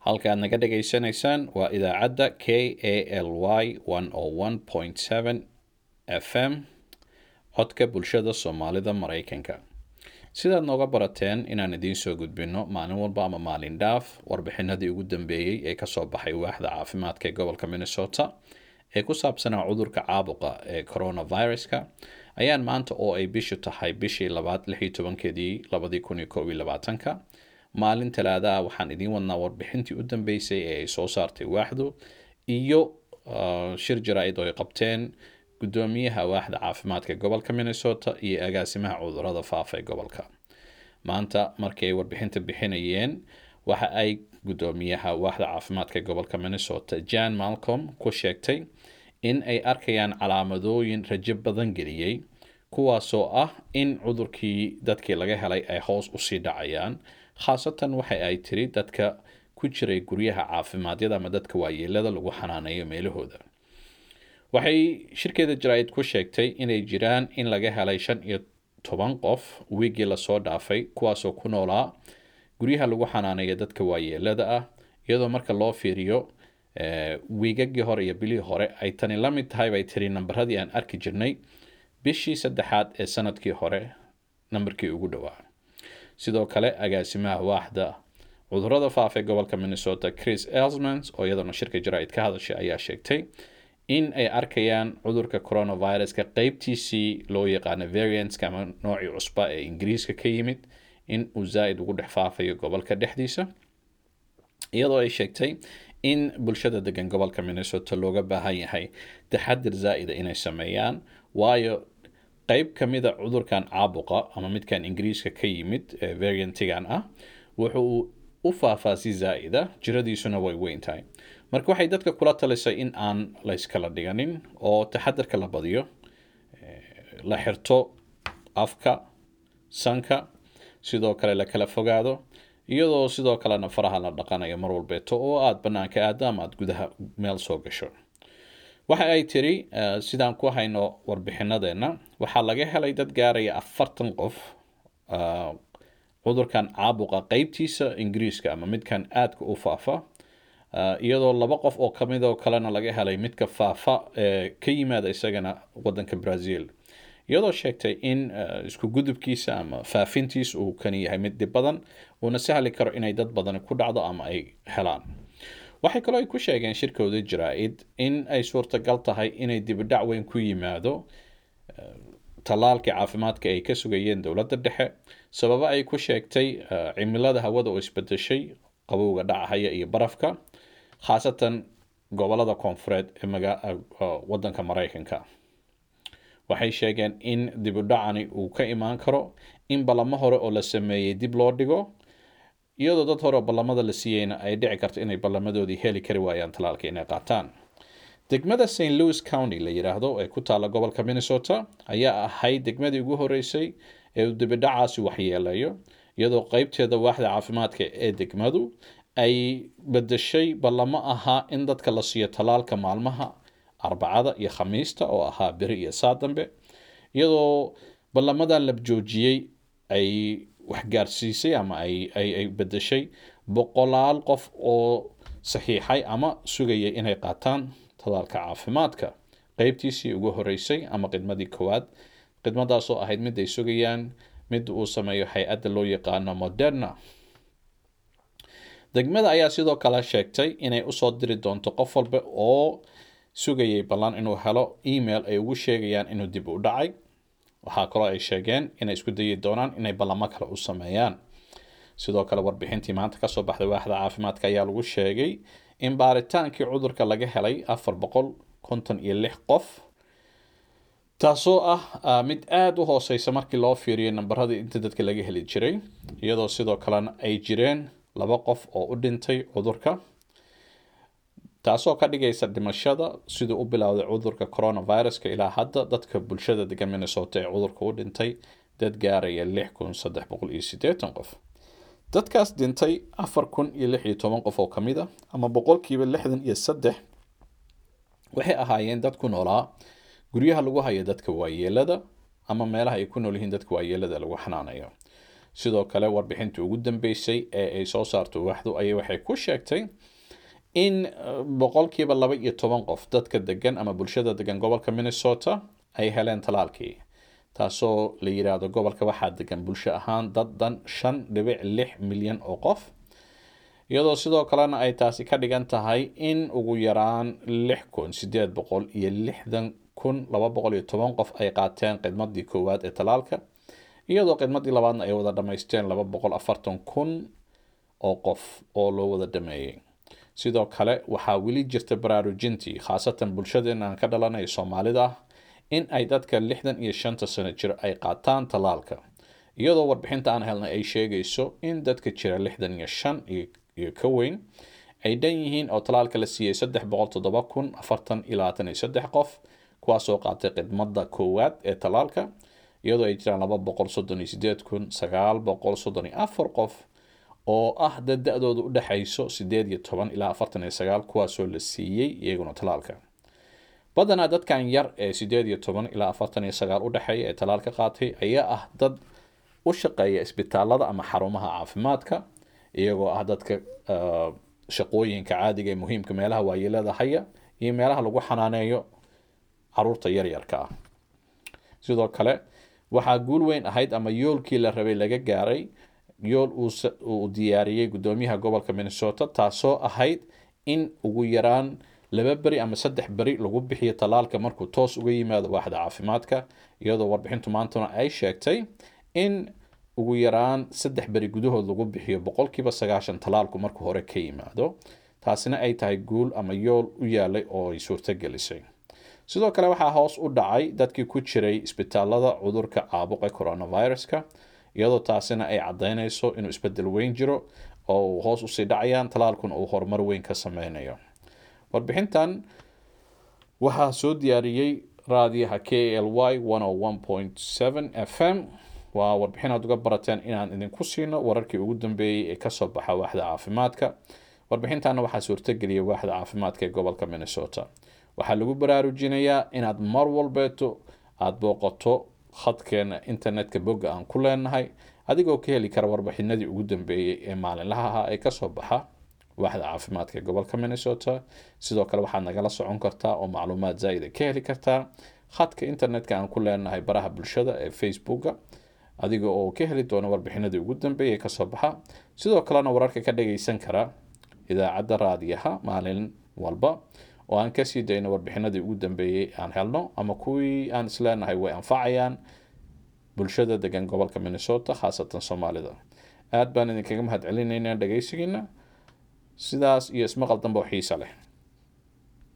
halka aad naga dhagaysanaysaan waa idaacadda k a l y f m codka bulshada soomaalida maraykanka sidaad nooga barateen inaan idiin soo gudbino maalin walba ama maalin dhaaf warbixinadii ugu dambeeyey ee kasoo baxay waaxda caafimaadka ee gobolka minnesota ee ku saabsanaa cudurka caabuqa ee coronaviruska ayaan maanta oo ay bishu tahay bishii labaad lix iyo tobankeedii labadii kun iyo koob iyo labaatanka maalin talaadaha waxaan idiin wadnaa warbixintii u dambeysay ee ay soo saartay waaxdu iyo shir jaraa-id oo ay qabteen guddoomiyaha waaxda caafimaadka gobolka minnesota iyo agaasimaha cudurada faafa ee gobolka maanta markii ay warbixinta bixinayeen waxa ay guddoomiyaha waaxda caafimaadka gobolka minnesota jan malcolm ku sheegtay in ay arkayaan calaamadooyin rajo badan geliyey kuwaasoo ah in cudurkii dadkii laga helay ay hoos usii dhacayaan khaasatan waxa ay tiri dadka ku jiray guryaha caafimaadiyada ama dadka waayeelada lagu xanaaneeyo meelahooda waxay shirkeeda jaraa-id ku sheegtay inay jiraan in laga helay shan iyo toban qof wiigii lasoo dhaafay kuwaasoo ku noolaa guryaha lagu xanaaneeya dadka waayeelada ah iyadoo marka loo fiiriyo wiigagii hore iyo bilihii hore ay tani la mid tahay bay tiri nambaradii aan arki jirnay bishii saddexaad ee sanadkii hore nambarkii ugu dhowaa sidoo kale agaasimaha waaxda cudurada faafa ee gobolka minnesota chris elsmans oo iyadana shirka jaraa-id ka hadashay ayaa sheegtay in ay arkayaan cudurka coronaviruska qeybtiisii loo yaqaano variantska ama noocii cusba ee ingiriiska ka yimid in uu zaa-id ugu dhex faafayo gobolka dhexdiisa iyadoo ay sheegtay in bulshada degan gobolka minnesota looga baahan yahay taxadir zaa-ida inay sameeyaan waayo qeyb kamida cudurkan caabuqa ama midkan ingiriiska ka yimid ee variantigan ah wuxuu u faafaa si zaa-ida jiradiisuna way weyn tahay marka waxay dadka kula talisay in aan layskala dhiganin oo taxadarka la badiyo la xirto afka sanka sidoo kale la kala fogaado iyadoo sidoo kalena faraha la dhaqanayo mar walbeeto oo aada banaanka aado ama aada gudaha meel soo gasho waxa ay tiri sidaan ku hayno warbixinadeenna waxaa laga helay dad gaaraya afartan qof cudurkan caabuqa qeybtiisa ingiriiska ama midkan aadka u faafa iyadoo laba qof oo kamidoo kalena laga helay midka faafa ee ka yimaada isagana wadanka brazil iyadoo sheegtay in isku gudubkiisa ama faafintiisa uu kani yahay mid dhib badan uuna sahli karo inay dad badani ku dhacdo ama ay helaan waxay kaloo ay ku sheegeen shirkooda jaraa-id in ay suurtagal tahay inay dibidhac weyn ku yimaado tallaalkii caafimaadka ay ka sugayeen dowladda dhexe sababo ay ku sheegtay cimilada hawada oo isbedeshay qabowga dhacahaya iyo barafka khaasatan gobolada koonfureed ee wadanka maraykanka waxay sheegeen in dibudhacani uu ka imaan karo in ballamo hore oo la sameeyey dib loo dhigo iyadoo dad hore oo ballamada la siiyeyna ay dhici karto inay ballamadoodii heli kari waayaan talaalka inay qaataan degmada st louis county la yidhaahdo ee ku taalla gobolka minnesota ayaa ahayd degmadii ugu horeysay ee uu dibidhacaasi waxyeelayo iyadoo qeybteeda waaxda caafimaadka ee degmadu ay bedeshay ballamo ahaa in dadka la siiyo talaalka maalmaha arbacada iyo khamiista oo ahaa beri iyo saa dambe iyadoo ballamadan la joojiyey ay waxgaarsiisay ama ay bedeshay boqolaal qof oo saxiixay ama sugayay inay qaataan talaalka caafimaadka qeybtiisii ugu horeysay ama khidmadii koowaad khidmadaasoo ahayd mid ay sugayaan mid uu sameeyo hay-adda loo yaqaano moderna degmada ayaa sidoo kale sheegtay inay usoo diri doonto qof walba oo sugayay ballan inuu helo email ay ugu sheegayaan inuu dib u dhacay waxaa kaloo ay sheegeen inay isku dayi doonaan inay ballamo kale u sameeyaan sidoo kale warbixintii maanta kasoo baxday waaxda caafimaadka ayaa lagu sheegay in baaritaankii cudurka laga helay afar boqol konton iyo lix qof taasoo ah mid aada u hooseysa markii loo fiiriyo nambaradii inta dadka laga heli jiray iyadoo sidoo kalena ay jireen laba qof oo u dhintay cudurka taasoo ka dhigaysa dhimashada siduu u bilowday cudurka coronaviruska ilaa hadda dadka bulshada degan minnesota ee cudurka u dhintay dad gaaraya lix kun saddex boqol iyo siddeetan qof dadkaas dhintay afar kun iyo lix iyo toban qof oo ka mid a ama boqolkiiba lixdan iyo saddex waxay ahaayeen dad ku noolaa guryaha lagu hayo dadka waayeelada ama meelaha ay ku nool yihiin dadka waayeelada lagu xanaanayo sidoo kale warbixintii ugu dambeysay ee ay soo saarto waaxdu ayay waxay ku sheegtay in boqolkiiba laba iyo toban qof dadka degan ama bulshada degan gobolka minnesota ay heleen talaalkii taasoo la yiraahdo gobolka waxaa degan bulsho ahaan dad dhan shan dhibic lix milyan oo qof iyadoo sidoo kalena ay taasi ka dhigan tahay in ugu yaraan lix kun sideed boqol iyo lixdan kun laba boqol iyo toban qof ay qaateen khidmadii koowaad ee talaalka iyadoo khidmadii labaadna ay wada dhamaysteen laba boqol afartan kun oo qof oo loo wada dhameeyey sidoo kale waxaa weli jirta baraarujintii khaasatan bulshadeena aan ka dhalanay soomaalida ah in ay dadka lixdan iyo shanta sano jir ay qaataan talaalka iyadoo warbixinta aan helnay ay sheegayso in dadka jira lixdan iyo shan iyo ka weyn ay dhan yihiin oo talaalka la siiyey saddex boqol toddoba kun afartan iyo labaatan iyo saddex qof kuwaasoo qaatay khidmada koowaad ee talaalka iyadoo ay jiraan laba boqol soddon iyo sideed kun sagaal boqol soddon iyo afar qof oo ah dad da-dooda u dhexayso sideed iyo toban ilaa afartan iyo sagaal kuwaasoo la siiyey iyaguna talaalka badanaa dadkan yar ee sideed iyo toban ilaa afartan iyo sagaal u dhexeeya ee talaalka qaatay ayaa ah dad u shaqeeya isbitaalada ama xarumaha caafimaadka iyagoo ah dadka shaqooyinka caadiga ee muhiimka meelaha waayeelada haya iyo meelaha lagu xanaaneeyo caruurta yaryarka ah sidoo kale waxaa guul weyn ahayd ama yoolkii la rabay laga gaaray yool uu diyaariyey gudoomiyaha gobolka minnesota taasoo ahayd in ugu yaraan laba beri ama saddex beri lagu bixiyo talaalka markuu toos uga yimaado waaxda caafimaadka iyadoo warbixintu maantuna ay sheegtay in ugu yaraan saddex beri gudahood lagu bixiyo boqolkiiba sagaashan talaalku markuu hore ka yimaado taasina ay tahay guul ama yool u yaalay oo ay suurtogelisay sidoo kale waxaa hoos u dhacay dadkii ku jiray isbitaalada cudurka caabuqa coronaviruska iyadoo taasina ay caddaynayso inuu isbedel weyn jiro oo uu hoos usii dhacayaan talaalkuna uu horumar weyn ka sameynayo warbixintan waxaa soo diyaariyey raadiyaha k l y f m waa warbixin aad uga barateen inaan idinku siino wararkii ugu dambeeyey ee kasoo baxa waaxda caafimaadka warbixintanna waxaa suurtageliyay waaxda caafimaadka ee gobolka minnesota waxaa lagu baraarujinayaa inaad mar walbeeto aada booqato khadkeena internetka bogga aan ku leenahay adigoo ka heli kara warbixinadii ugu dambeeyey ee maalinlaha ahaa ee kasoo baxa waaxda caafimaadka ee gobolka minnesota sidoo kale waxaad nagala socon kartaa oo macluumaad zaa'ida ka heli kartaa khadka internetka aan ku leenahay baraha bulshada ee facebooka adiga oo ka heli doona warbixinadii ugu dambeeyay kasoo baxa sidoo kalena wararka ka dhagaysan kara idaacadda raadiyaha maalin walba oo aan kasii dayno warbixinadii ugu dambeeyey aan helno ama kuwii aan isleenahay way anfacayaan bulshada degan gobolka minnesota khaasatan soomaalida aad baan idinkaga mahad celinaynaa dhagaysigiina sidaas iyo ismaqal dambe oo xiisa leh